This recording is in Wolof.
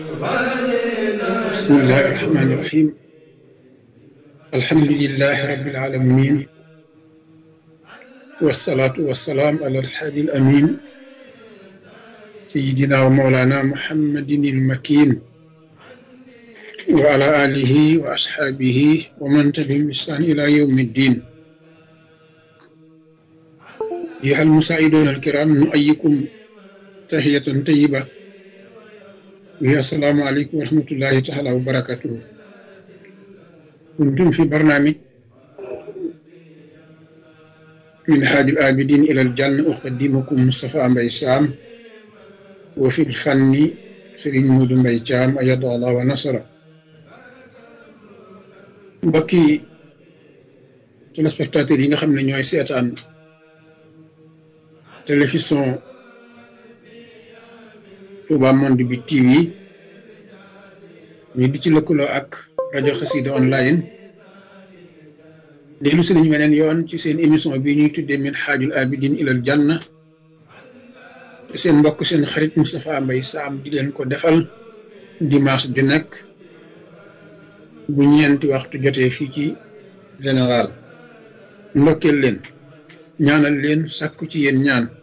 بسم الله الرحمن الرحيم الحمد لله رب العالمين والصلاة والسلام على الحادي الأمين سيدنا ومولانا محمد المكين وعلى آله وأصحابه ومن تبعهم بإحسان إلى يوم الدين أيها المساعدون الكرام نؤيكم تحية طيبة وهي السلام عليكم ورحمة الله تعالى وبركاته كنتم في برنامج من حاج الآبدين إلى الجنة أقدمكم مصطفى مبي سام وفي الفن سرين مود مبي جام أيد الله ونصره mbokki téléspectateurs yi nga xam ne ñooy seetaan télévision Touba Monde bi TV ñu di ci lëkkaloo ak rajo Xassida online dellu si nañu weneen yoon ci seen émission bi ñuy tuddee min xaajul abidin ilal janna te seen mbokk seen xarit Moustapha Mbaye Sam di leen ko defal dimanche ju nekk bu ñeenti waxtu jotee fii ci général ndokkeel leen ñaanal leen sàkku ci yéen ñaan